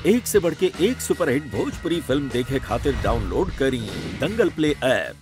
एक से बढ़ के एक सुपरहिट भोजपुरी फिल्म देखे खातिर डाउनलोड करी दंगल प्ले ऐप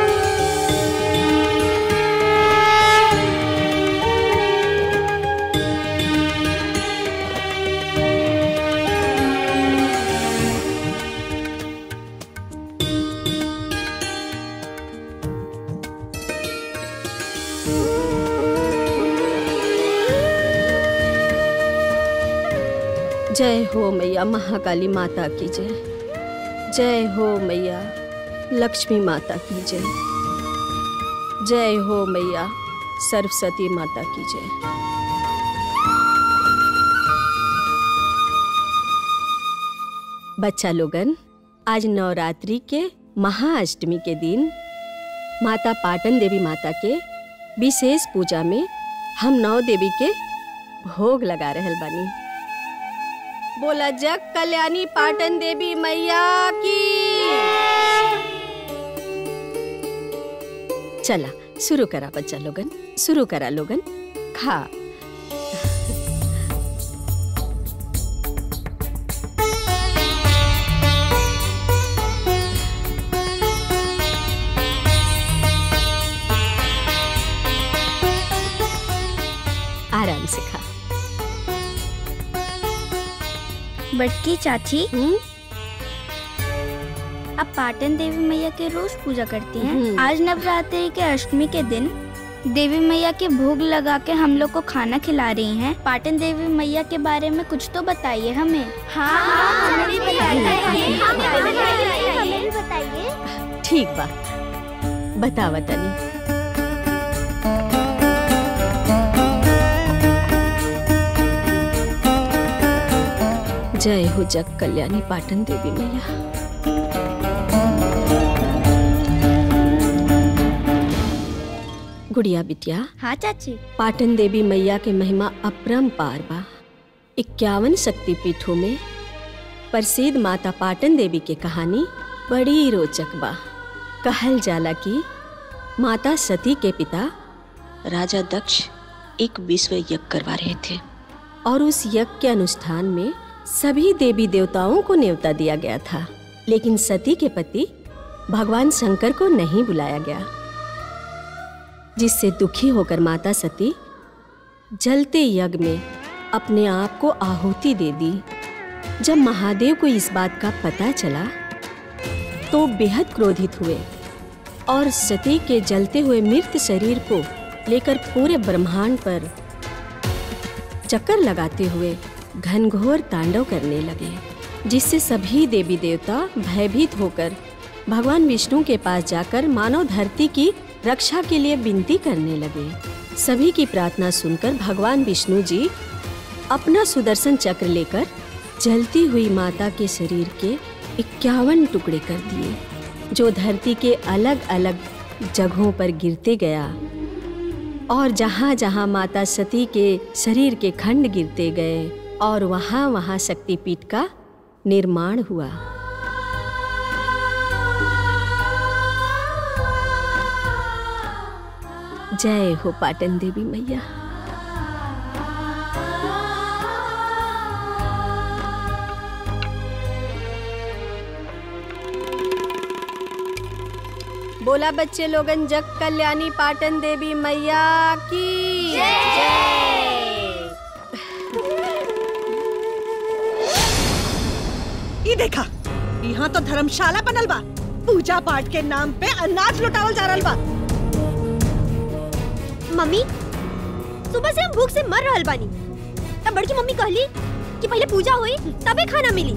जय हो मैया महाकाली माता की जय जय हो मैया लक्ष्मी माता की जय जय हो मैया सरस्वती माता की जय बच्चा लोगन आज नवरात्रि के महाअष्टमी के दिन माता पाटन देवी माता के विशेष पूजा में हम नौ देवी के भोग लगा रहल बानी बोला जग कल्याणी पाटन देवी मैया की चला शुरू करा बच्चा लोगन शुरू करा लोगन खा आराम से खा बटकी चाची हम्म आप पाटन देवी मैया के रोज पूजा करती हैं हम्म। आज नवरात्रि के अष्टमी के दिन देवी मैया के भोग लगा के हम लोग को खाना खिला रही हैं पाटन देवी मैया के बारे में कुछ तो बताइए हमें हाँ हमें भी बताइए हमें भी बताइए ठीक बा बतावा तनी जय हो जग कल्याणी पाटन देवी मैया गुड़िया बिटिया हाँ चाची पाटन देवी मैया के महिमा अपरंपार बा इक्यावन शक्तिपीठों में प्रसिद्ध माता पाटन देवी के कहानी बड़ी रोचक बा कहल जाला कि माता सती के पिता राजा दक्ष एक विश्व यज्ञ करवा रहे थे और उस यज्ञ के अनुष्ठान में सभी देवी देवताओं को न्योता दिया गया था लेकिन सती के पति भगवान शंकर को नहीं बुलाया गया जिससे दुखी होकर माता सती जलते यज्ञ में अपने आप को आहुति दे दी जब महादेव को इस बात का पता चला तो बेहद क्रोधित हुए और सती के जलते हुए मृत शरीर को लेकर पूरे ब्रह्मांड पर चक्कर लगाते हुए घनघोर तांडव करने लगे जिससे सभी देवी देवता भयभीत होकर भगवान विष्णु के पास जाकर मानव धरती की रक्षा के लिए विनती करने लगे सभी की प्रार्थना सुनकर भगवान विष्णु जी अपना सुदर्शन चक्र लेकर जलती हुई माता के शरीर के इक्यावन टुकड़े कर दिए जो धरती के अलग अलग जगहों पर गिरते गया और जहाँ जहाँ माता सती के शरीर के खंड गिरते गए और वहाँ वहाँ शक्तिपीठ का निर्माण हुआ जय हो पाटन देवी मैया बोला बच्चे लोगन जग कल्याणी पाटन देवी मैया की ई देखा यहाँ तो धर्मशाला बनल बा पूजा पाठ के नाम पे अनाज लुटावल जा रहल बा मम्मी सुबह से हम भूख से मर रहल बानी तब बड़की मम्मी कहली कि पहले पूजा हुई तबे खाना मिली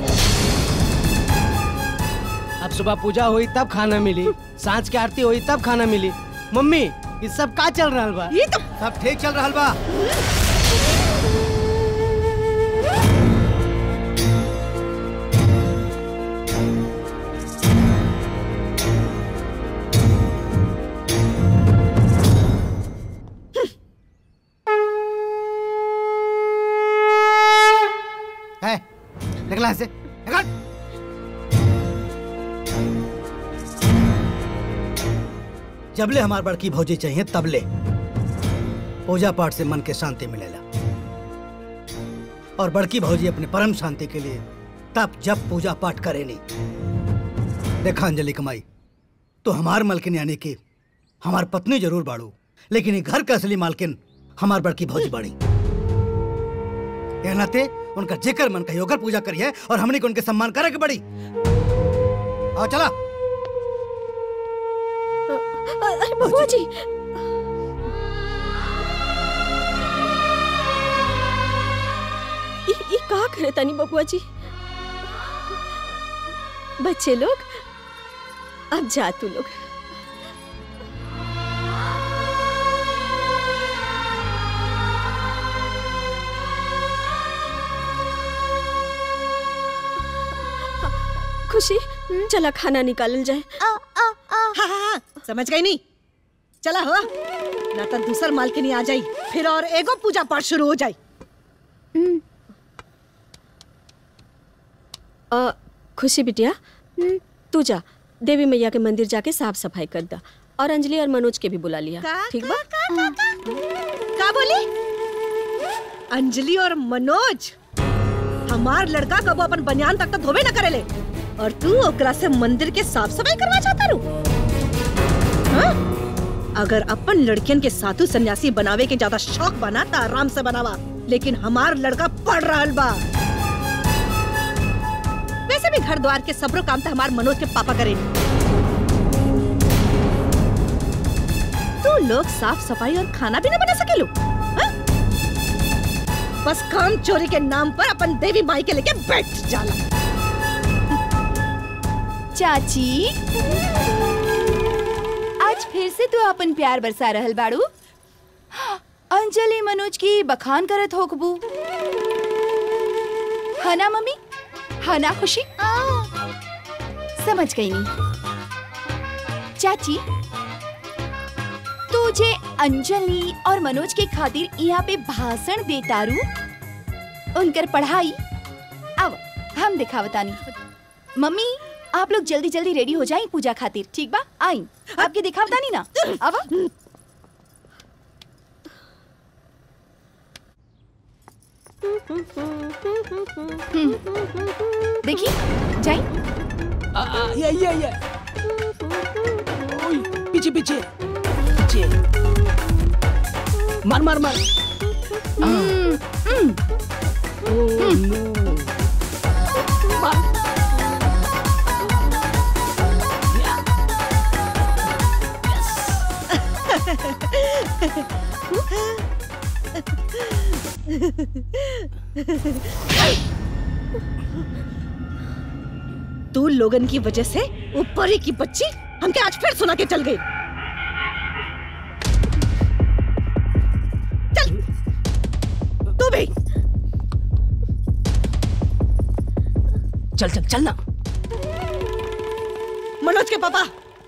अब सुबह पूजा हुई तब खाना मिली सांझ के आरती हुई तब खाना मिली मम्मी ये सब का चल रहा बा ये तो सब ठीक चल रहा बा है निकला ऐसे निकल जबले हमार बड़की भौजी चाहिए तबले पूजा पाठ से मन के शांति मिलेला और बड़की भौजी अपने परम शांति के लिए तब जब पूजा पाठ करे नी देखा अंजलि कमाई तो हमार मालकिन यानी कि हमार पत्नी जरूर बाड़ू लेकिन ये घर का असली मालकिन हमार बड़की भौजी बाड़ी ये नाते उनका जेकर मन का योगर पूजा करिए और हमने को उनके सम्मान करे के बड़ी आओ चला अरे बबुआ जी ई ई का करे तनी बबुआ जी बच्चे लोग अब जा तू लोग खुशी चला खाना निकालल जाए हाँ हाँ हाँ समझ गई नहीं चला हो ना तो दूसर मालकिनी आ जाई फिर और एगो पूजा पाठ शुरू हो जाई अ, खुशी बिटिया तू जा देवी मैया के मंदिर जाके साफ सफाई कर दा और अंजलि और मनोज के भी बुला लिया का, ठीक बा का बोली अंजलि और मनोज हमार लड़का कबो अपन बनियान तक तो धोबे न करेले और तू ओकरा से मंदिर के साफ सफाई करवा चाहता रू हाँ? अगर अपन लड़कियन के साधु सन्यासी बनावे के ज्यादा शौक बना तो आराम से बनावा लेकिन हमार लड़का पढ़ रहा बा वैसे भी घर द्वार के सबरो काम तो हमार मनोज के पापा करे तू लोग साफ सफाई और खाना भी ना बना सकेलू हाँ? बस काम चोरी के नाम पर अपन देवी माई के लेके बैठ जाला चाची आज फिर से तू अपन प्यार बरसा रहल बाड़ू अंजलि मनोज की बखान करत होकबू हना मम्मी हना खुशी समझ गई नी चाची तू जे अंजलि और मनोज के खातिर यहाँ पे भाषण देतारू उनकर पढ़ाई अब हम दिखावतानी मम्मी आप लोग जल्दी जल्दी रेडी हो जाएं पूजा खातिर ठीक बा आई आपके दिखावतानी ना अब देखी जाई आ, आ, ये ये ये ओय, पीछे पीछे पीछे मार मार मार हम्म, हम्म, ओह नो मार या तू लोगन की वजह से वो परी की बच्ची हमके आज फिर सुना के चल गई चल तू भी चल चल चल ना मनोज के पापा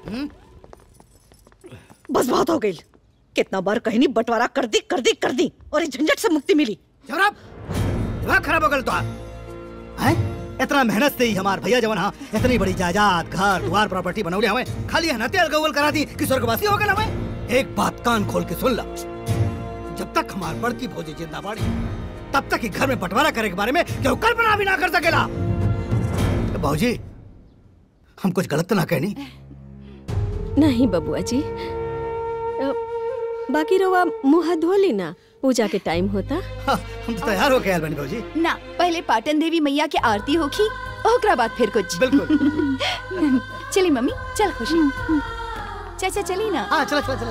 बस बहुत हो गई कितना बार कहीं नहीं बंटवारा कर दी कर दी कर दी और इस झंझट से मुक्ति मिली जनाब दिमाग खराब हो गल तो हैं इतना मेहनत से ही हमार भैया जवन हाँ इतनी बड़ी जायदाद घर द्वार प्रॉपर्टी बनौले हमें खाली हनते अलगोल करा दी कि स्वर्गवासी हो गए हमें एक बात कान खोल के सुन ला जब तक हमार बड़की भौजी जिंदा बाड़ी तब तक ही घर में बंटवारा करे के बारे में क्यों कल्पना भी ना कर सकेला तो भौजी हम कुछ गलत तो ना कहनी नहीं बबुआ जी अ, बाकी रवा मुँह हाथ धो ली ना पूजा के टाइम होता हाँ, हम तो तैयार हो गए बनी भौजी ना पहले पाटन देवी मैया के आरती होखी ओकरा बाद फिर कुछ बिल्कुल चली मम्मी चल खुशी चाचा चली ना हाँ चलो चलो चलो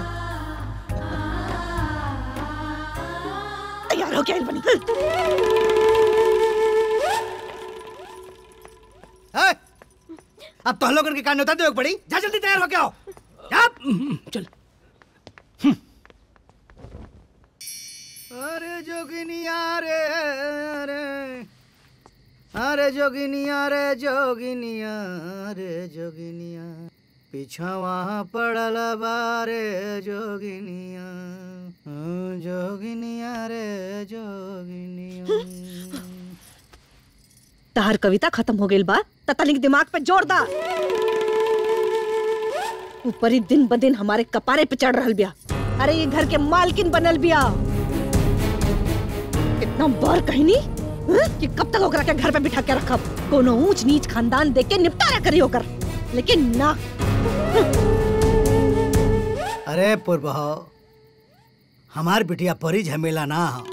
तैयार हो गया बनी है? अब तो हम लोगन के कान होता दे पड़ी जा जल्दी तैयार हो के आओ जा हम्म, चल अरे जोगिनिया रे रे अरे जोगिनिया रे जोगिनिया रे जोगिनिया पिछवा पड़ल बारे जोगिनिया हाँ, जोगिनिया रे जोगिनिया तार कविता खत्म हो गई बा तनिक दिमाग पे जोर दा ऊपर ही दिन ब दिन हमारे कपारे पे चढ़ रहल बिया अरे ये घर के मालकिन बनल बिया इतना बार कहीं नहीं हाँ? कि कब तक ओकरा के घर पे बिठा के रखब कोनो ऊंच नीच खानदान देख के निपटारा करी होकर लेकिन ना अरे पूर्व हमार बिटिया परी झमेला ना हो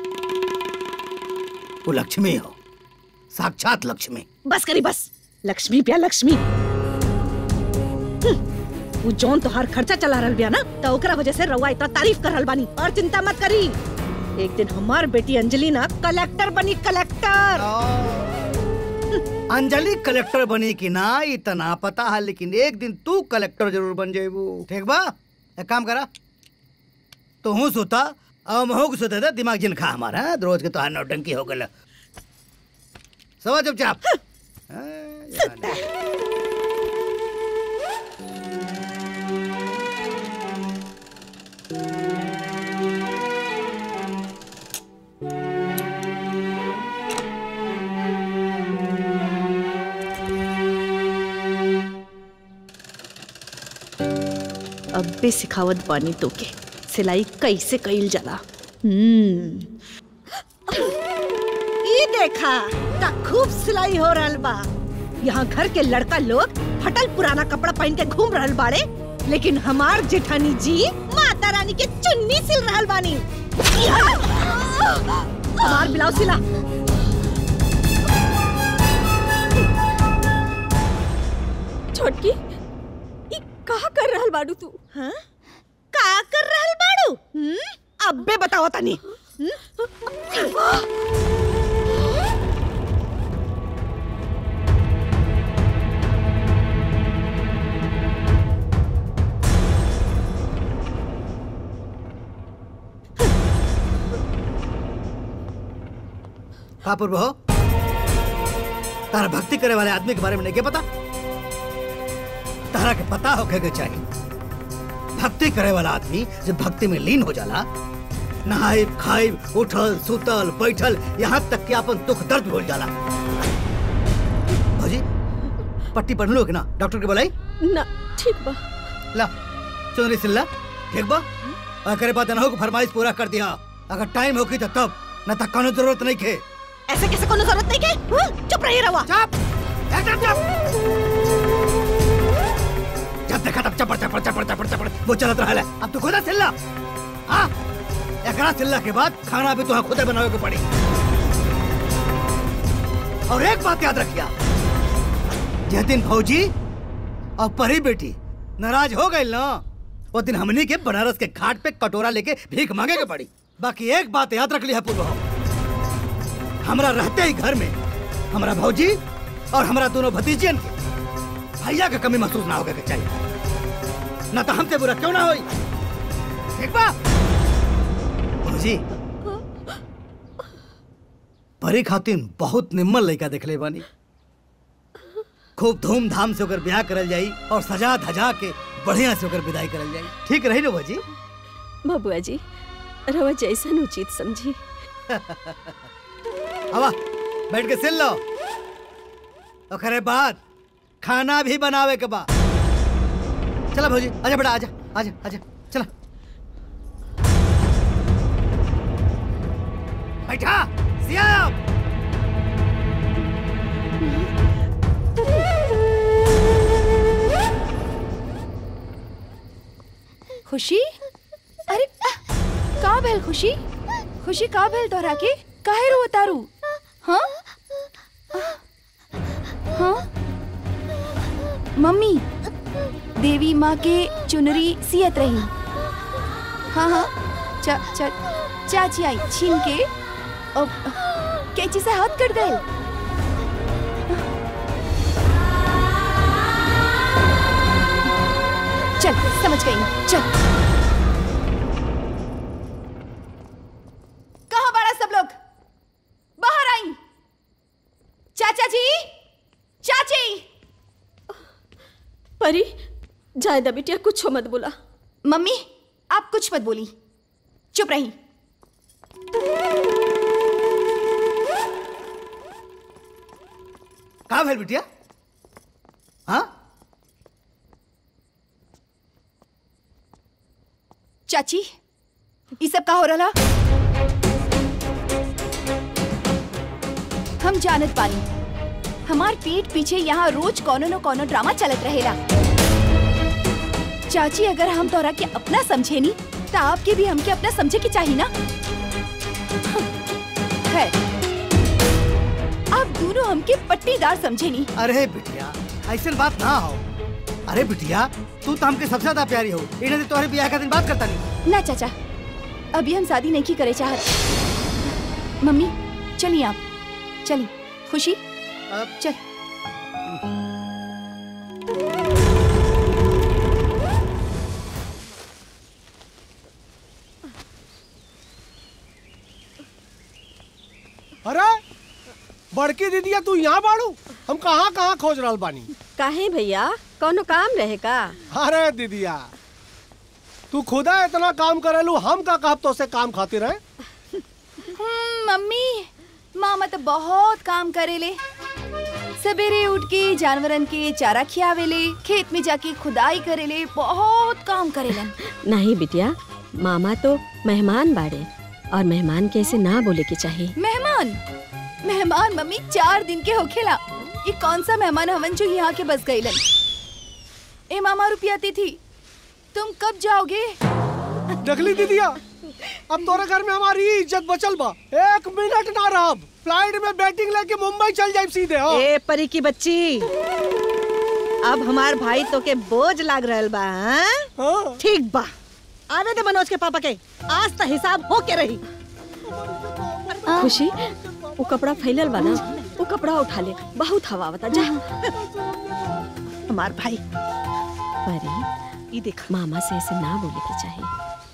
वो लक्ष्मी हो साक्षात लक्ष्मी बस करी बस लक्ष्मी प्या लक्ष्मी हम्म, वो जौन तोहार खर्चा चला रहल बिया ना तो ओकरा वजह से रउआ इतना तारीफ कर रहल बानी और चिंता मत करी एक दिन हमार बेटी अंजलि ना कलेक्टर बनी कलेक्टर अंजलि कलेक्टर बनी कि ना इतना पता है लेकिन एक दिन तू कलेक्टर जरूर बन जेबू ठीक बा एक काम करा तो हूँ सोता और महू को सोते थे दिमाग जिन खा हमारा हाँ? रोज के तो हाथ नौटंकी हो गल सवा चुपचाप हाँ, जाने। अब भी सिखावत बानी तो के सिलाई कैसे कईल जाला हम्म ई देखा का खूब सिलाई हो रहल बा यहाँ घर के लड़का लोग फटल पुराना कपड़ा पहन के घूम रहल बाड़े लेकिन हमार जेठानी जी माता रानी के चुन्नी सिल रहल बानी हमार ब्लाउज सिला छोटकी ई कहा कर रहल बाड़ू तू हाँ? का कर रहल बाड़ू हम्म? अब्बे बताओ तनी का पूर्व हो तारा भक्ति करे वाले आदमी के बारे में नहीं क्या पता तारा के पता होके के चाहिए भक्ति करे वाला आदमी जब भक्ति में लीन हो जाला नहाई खाई उठल सुतल बैठल यहाँ तक कि अपन दुख दर्द भूल जाला भौजी पट्टी पढ़ लो कि ना डॉक्टर के बोलाई ना ठीक बा ला चुनरी सिल्ला ठीक बा और करे बात ना हो फरमाइश पूरा कर दिया अगर टाइम होगी तो तब न तक कोनो जरूरत नहीं के ऐसे कैसे कोनो जरूरत नहीं के हाँ? चुप रही रवा चुप एकदम चुप जब देखा तब चपड़ चपड़ चपड़ चपड़ चपड़ वो चलत रहा है अब तू खुदा सिल्ला हाँ एकरा सिल्ला के बाद खाना भी तुम्हें खुदे बनावे के पड़ी और एक बात याद रखिया जिस दिन फौजी और परी बेटी नाराज हो गई ना वो दिन हमनी के बनारस के घाट पे कटोरा लेके भीख मांगे के पड़ी बाकी एक बात याद रख लिया पूर्व हमरा रहते ही घर में हमारा भौजी और हमारा दोनों भतीजियन के भैया के कमी महसूस ना होके के चाहिए ना तो हमसे बुरा क्यों ना होई ठीक बा भौजी परी खातिन बहुत निम्मल लड़का देखले बानी खूब धूमधाम से ओकर ब्याह करल जाई और सजा धजा के बढ़िया से ओकर विदाई करल जाई ठीक रही ना भौजी बबुआ जी रवा जैसन उचित समझी हवा बैठ के सिल लो ओकरे बाद खाना भी बनावे के बा चला भौजी आजा बेटा आजा आजा आजा चला बैठा सिया खुशी अरे का भेल खुशी खुशी का भेल तोहरा के काहे रो तारू हाँ हाँ मम्मी देवी माँ के चुनरी सियत रही हाँ हाँ चा चा चाची आई छीन के और कैची से हाथ कट गए चल समझ गई मैं, चल कहाँ बड़ा सब लोग बाहर आई चाचा जी चाची परी जायदा बिटिया कुछ मत बोला मम्मी आप कुछ मत बोली चुप रही का भेल बिटिया हाँ चाची ये सब का हो रहा हम जानत पानी हमार पीठ पीछे यहाँ रोज कोनो न कोनो ड्रामा चलत रहेला चाची अगर हम तोरा के अपना समझे नी तो आपके भी हमके अपना समझे के चाहिए ना खैर आप दोनों हमके पट्टीदार समझे नी अरे बिटिया ऐसे बात ना हो अरे बिटिया तू तो हमके सबसे ज्यादा प्यारी हो इन्हें तो तुम्हारे ब्याह का दिन बात करता नहीं ना चाचा अभी हम शादी नहीं की करे चाहत मम्मी चलिए आप चलिए खुशी अब चल अरे बड़की दीदिया तू यहाँ बाड़ू हम कहाँ कहाँ खोज रहल बानी काहे भैया कोनो काम रहे का अरे दीदिया तू खुदा इतना काम करेलू हम का कहब तो से काम खातिर है हम्म, मम्मी मामा तो बहुत काम करेले सवेरे उठ के जानवरन के चारा खियावेले खेत में जाके खुदाई करेले बहुत काम करेलन नहीं बिटिया मामा तो मेहमान बाड़े और मेहमान के ऐसे ना बोले के चाहिए मेहमान मेहमान मम्मी चार दिन के होखेला ये कौन सा मेहमान हवन जो यहाँ के बस गईलन ए मामा रुपया थी तुम कब जाओगे देखली दीदिया अब तोरे घर में हमारी इज्जत बचल बा एक मिनट ना रहब फ्लाइट में बैटिंग लेके मुंबई चल जाए सीधे हाँ ए परी की बच्ची अब हमार भाई तो के बोझ लाग रहल बा हाँ? हाँ। ठीक बा आवे दे मनोज के पापा के आज तो हिसाब हो के रही खुशी वो कपड़ा फैलल बा ना वो कपड़ा उठा ले बहुत हवा आवता जा हमार भाई परी ये देख मामा से ऐसे ना बोले के चाहिए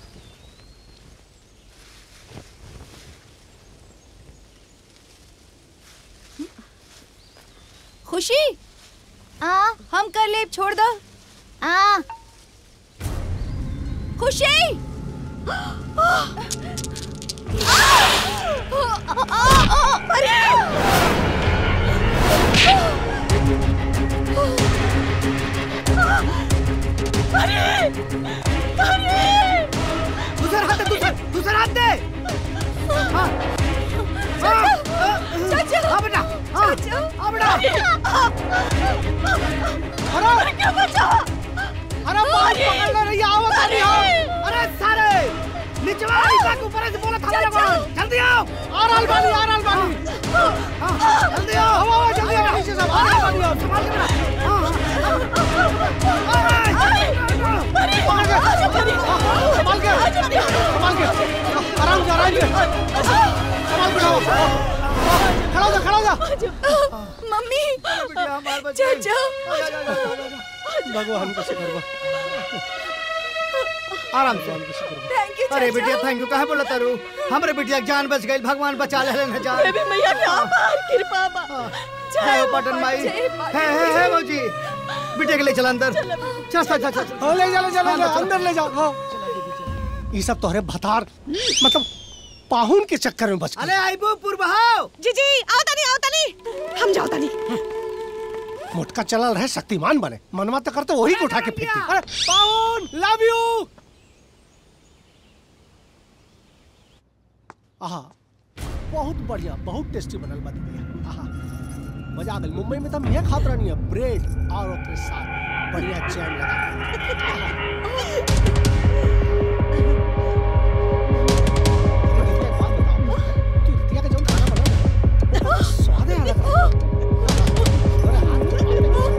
खुशी आ हम कर ले छोड़ दो आ खुशी दूसरा हाथ दे दूसरा दूसरा हाथ दे हाँ हाँ हाँ बेटा हाँ हाँ बेटा अरे क्या बचा अरे बाल पकड़ ले रही आवत नहीं हो अरे सारे नीचे वाला हिस्सा के ऊपर से बोला था मेरे को जल्दी आओ आ रहल बानी आ रहल बानी हाँ, जल्दी आओ हवा हवा जल्दी आ पीछे से आ रहल बानी अब संभाल के बेटा हाँ, हाँ, हाँ। पकड़ के संभाल के संभाल के आराम से आराम से संभाल के जाओ खड़ा हो जा खड़ा हो जा मम्मी बेटिया, हमारे बच्चे। चाचा भगवान का शुक्र बा आराम से भगवान का शुक्र बा थैंक यू अरे बिटिया थैंक यू कहे बोला तारू हमरे बिटिया के जान बच गई भगवान बचा ले न जान देवी मैया के अपार कृपा बा जय हो पटन माई है है है मौजी बिटिया के ले चल अंदर चल चल चल चल हाँ, ले जा ले जा ले जा अंदर ले जाओ हाँ। ये सब तोहरे भतार मतलब पाहुन के चक्कर में बच गए अरे आइबो पूर्वहाव जी जी आओ तनी आओ तनी हम जाओ तनी मोटका चलल रहे शक्तिमान बने मनवा तो करते वही को उठा के फेंक दी अरे पाहुन लव यू आहा बहुत बढ़िया बहुत टेस्टी बनल बा दीदी आहा मजा आ गई मुंबई में तो हम ये खात रहनी है ब्रेड और ओकरे साथ बढ़िया जैम लगा के। आहा। रितिया, एक बात बताओ, तू रितिया का जौन खाना बना ना, स्वाद है अलग है। अरे हाथ में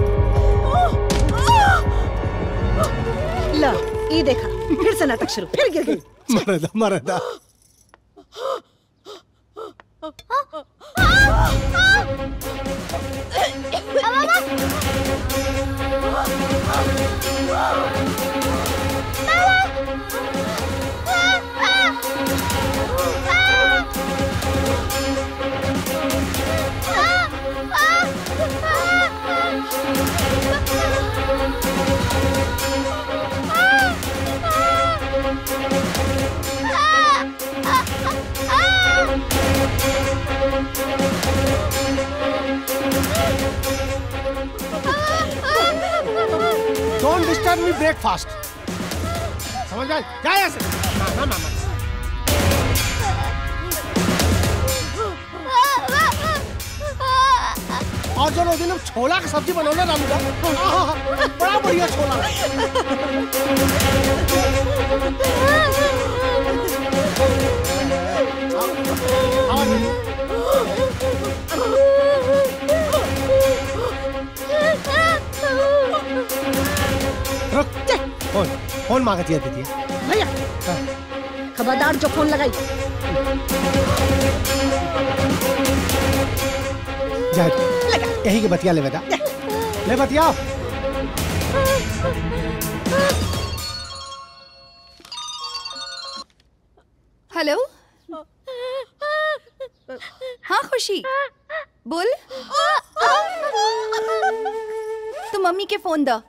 ला ये देखा फिर से नाटक शुरू फिर गिर गई मरदा मरदा डोंट डिस्टर्ब मी ब्रेकफास्ट समझ गए जा यहाँ से ना ना ना ना और जो दिन हम छोला की सब्जी बनौले रामू का आहा, बड़ा बढ़िया छोला हाँ, हाँ, रुक फोन फोन मांगती है दीदी भैया खबरदार जो फोन लगाई जाए यही के बतिया ले बेटा ले बतिया हेलो हाँ खुशी बोल तू मम्मी के फोन द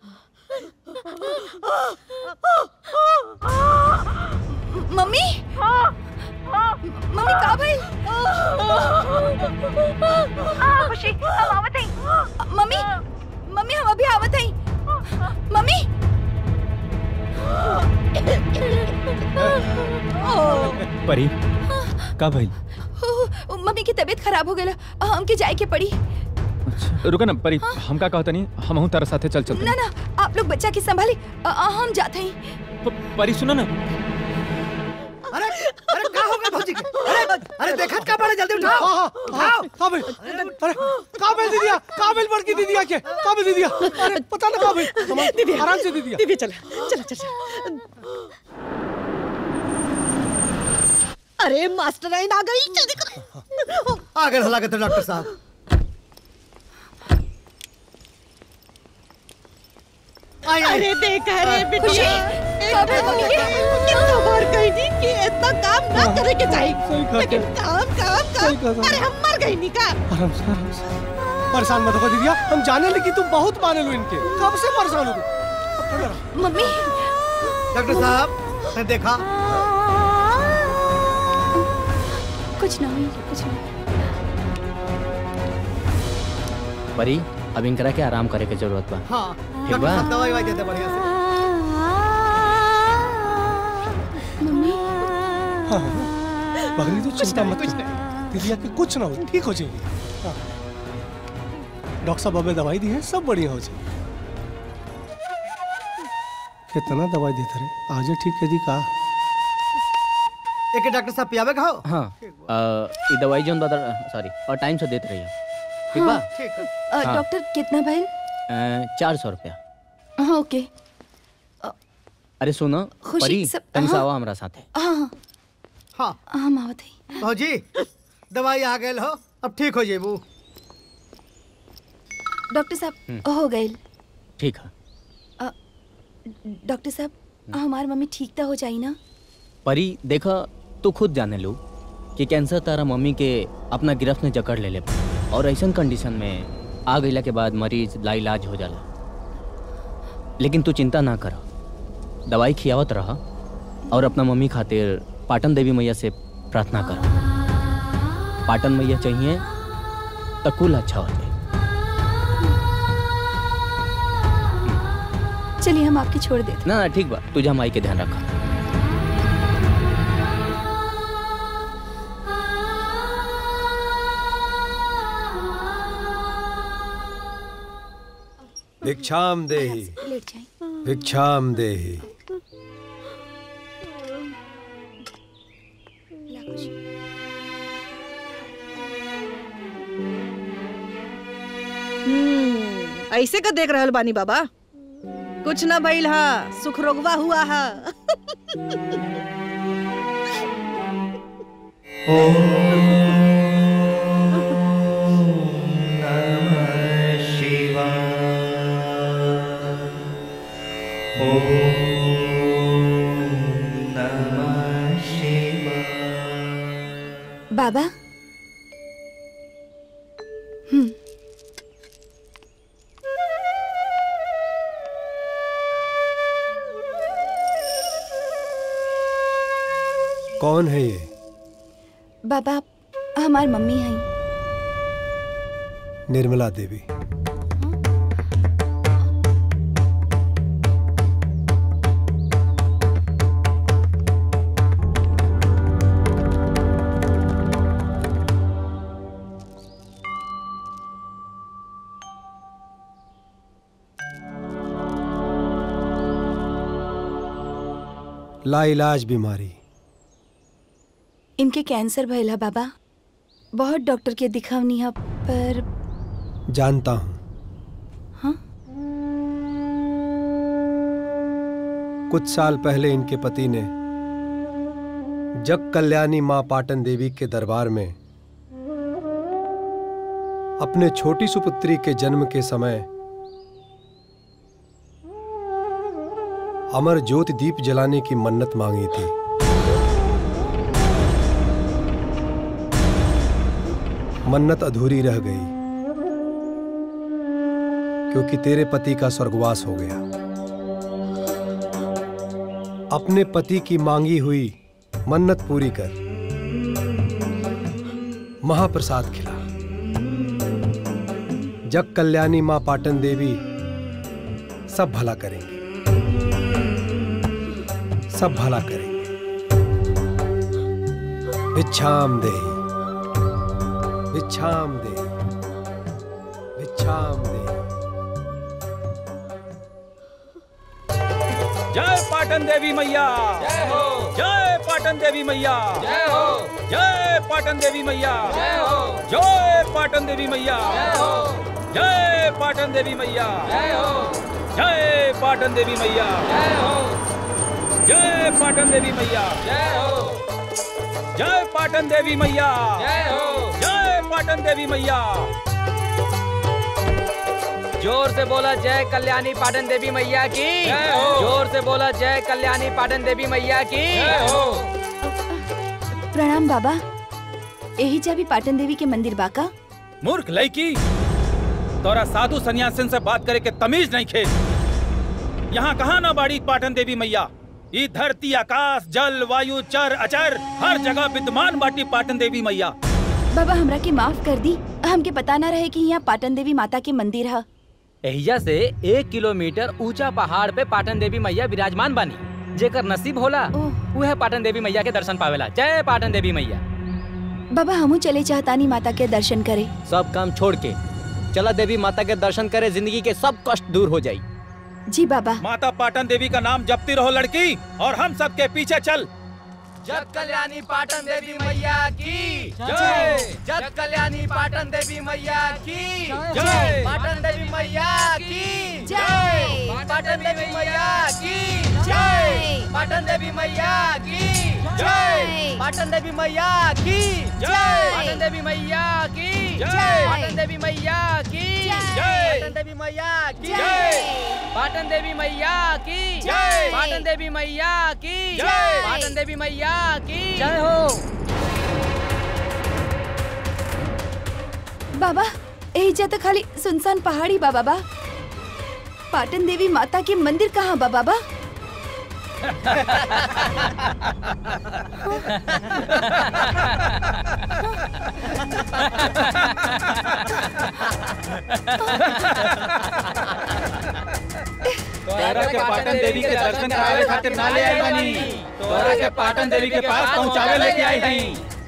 मम्मी मम्मी का भाई खुशी हम आवत हई मम्मी मम्मी हम अभी आवत हई मम्मी परी का भइल ओ, मम्मी की तबीयत खराब हो गई हमके जाए के पड़ी रुका ना परी हम का कहता नहीं हम हूं तारा साथे चल चलते ना ना आप लोग बच्चा की संभाली अ, अ, हम जाते हैं प- परी सुनो ना अरे अरे का हो गया भौजी के अरे अरे देखत का बड़े जल्दी उठाओ हाँ हाँ हाँ काबिल अरे काबिल दीदिया काबिल बड़की दीदिया के काबिल दीदिया अरे पता ना काबिल दीदी आराम से दीदिया दीदी चला चला चला अरे मास्टराइन आ गई जल्दी करो आ गए हला के डॉक्टर साहब आई आई अरे देखा रे बिटिया कब है मम्मी के? कितना बार कही थी कि इतना काम ना करे के चाहिए सही कहा लेकिन काम काम सही कहा। काम अरे हम मर गई नी का आराम से आराम से परेशान मत हो दीदिया हम जाने लगी तुम बहुत माने लो इनके कब से परेशान हो तुम मम्मी डॉक्टर साहब ने देखा कुछ ना हुई कुछ ना परी अब इनकरा के आराम करे के जरूरत बा हाँ ठीक डॉक्टर बा साहब दवाई वाई देते बढ़िया से मम्मी हाँ हाँ। बगली तो चिंता मत कर दीदिया के कुछ ना हो ठीक हो जाएगी हाँ। डॉक्टर साहब हमें दवाई दी है सब बढ़िया हो जाए कितना दवाई देते रहे आज ठीक है दी का एक डॉक्टर साहब पियावे का हो हाँ अ, ई दवाई जो सॉरी और टाइम से देते रहिए ठीक बा ठीक है अ, हाँ। डॉक्टर कितना भाई चार सौ रुपया हाँ ओके अरे सुनो खुशी, परी सब- तनी से हाँ। आवा हमरा साथे हाँ हाँ हाँ हम आवत हई भौजी दवाई आ गए हो अब ठीक हो जेबू डॉक्टर साहब हो गए ठीक है डॉक्टर साहब हमार मम्मी ठीक तो हो जाई ना परी देखा तू खुद जाने लो कि कैंसर तारा मम्मी के अपना गिरफ्त में जकड़ ले ले बा। और ऐसन कंडीशन में आ गईला के बाद मरीज लाइलाज हो जाला लेकिन तू चिंता ना कर दवाई खियावत रहा और अपना मम्मी खातिर पाटन देवी मैया से प्रार्थना कर पाटन मैया चाहिए तो कुल अच्छा हो जाए चलिए हम आपकी छोड़ देते ना ना ठीक बा तुझा माई के ध्यान रखा भिक्षाम देहि लेट जाए भिक्षाम देहि हम्म, ऐसे का देख रहल बानी बाबा कुछ ना भइल हा सुख रोगवा हुआ हा बाबा हम्म कौन है ये बाबा हमार मम्मी हैं निर्मला देवी लाइलाज बीमारी इनके कैंसर भइला बाबा बहुत डॉक्टर के दिखावनी है पर जानता हूँ हाँ? कुछ साल पहले इनके पति ने जग कल्याणी माँ पाटन देवी के दरबार में अपने छोटी सुपुत्री के जन्म के समय अमर ज्योति दीप जलाने की मन्नत मांगी थी मन्नत अधूरी रह गई क्योंकि तेरे पति का स्वर्गवास हो गया अपने पति की मांगी हुई मन्नत पूरी कर महाप्रसाद खिला जग कल्याणी मां पाटन देवी सब भला करेंगे सब भला करेंगे भिक्षाम देही भिक्षाम देही भिक्षाम देही जय पाटन देवी मैया जय हो जय पाटन देवी मैया जय हो जय पाटन देवी मैया जय हो जय पाटन देवी मैया जय हो जय पाटन देवी मैया जय हो जय पाटन देवी मैया जय हो जय पाटन देवी मैया जय हो जय पाटन देवी मैया जय हो जय पाटन देवी मैया जोर से बोला जय कल्याणी पाटन देवी मैया की जय हो। जोर से बोला जय कल्याणी पाटन देवी मैया की जय हो प्रणाम बाबा यही जाबी पाटन देवी के मंदिर बाका मूर्ख लड़की तोरा साधु सन्यासिन से बात करे के तमीज नहीं खे यहाँ कहाँ ना बाड़ी पाटन देवी मैया ई धरती आकाश जल वायु चर अचर हर जगह विद्यमान बाटी पाटन देवी मैया बाबा हमरा के माफ कर दी हमके पता ना रहे कि यहाँ पाटन देवी माता के मंदिर है एहिजा से एक किलोमीटर ऊंचा पहाड़ पे पाटन देवी मैया विराजमान बानी जेकर नसीब होला वह पाटन देवी मैया के दर्शन पावेला जय पाटन देवी मैया बाबा हमू चले चाहतानी माता के दर्शन करे सब काम छोड़ के चला देवी माता के दर्शन करे जिंदगी के सब कष्ट दूर हो जाई जी बाबा माता पाटन देवी का नाम जपती रहो लड़की और हम सबके पीछे चल जग कल्याणी पाटन देवी मैया की जय। जग कल्याणी पाटन देवी मैया की जय। पाटन देवी मैया की जय। पाटन देवी मैया की जय पाटन देवी मैया की जय पाटन देवी मैया की जय। पाटन देवी मैया की जय। पाटन देवी मैया की जय। पाटन देवी मैया की जय। पाटन देवी मैया की जय। पाटन देवी मैया की जय। पाटन देवी मैया की जय हो बाबा यही जा तो खाली सुनसान पहाड़ी बा बाबा पाटन देवी माता के मंदिर कहाँ बा बाबा तोहरा के पाटन देवी के दर्शन करावे खातिर ना ले आई बानी तोहरा के पाटन देवी के पास पहुंचावे लेके आई हई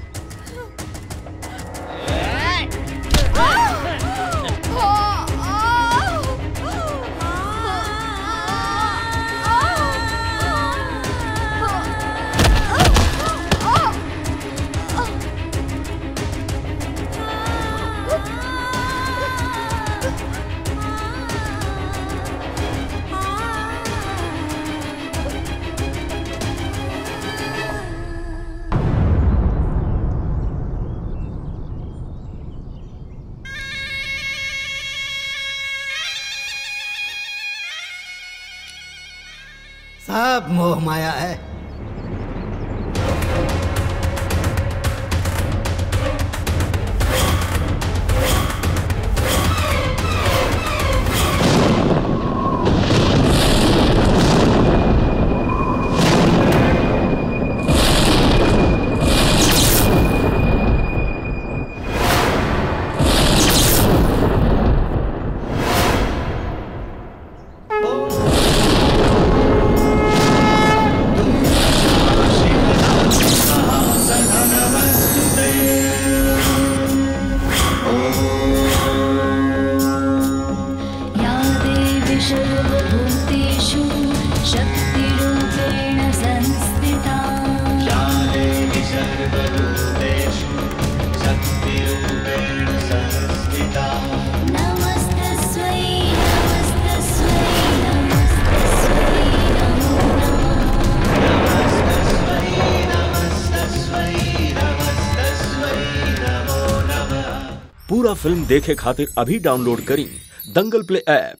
सब मोह माया है जय पूरा फिल्म देखे खातिर अभी डाउनलोड करी दंगल प्ले ऐप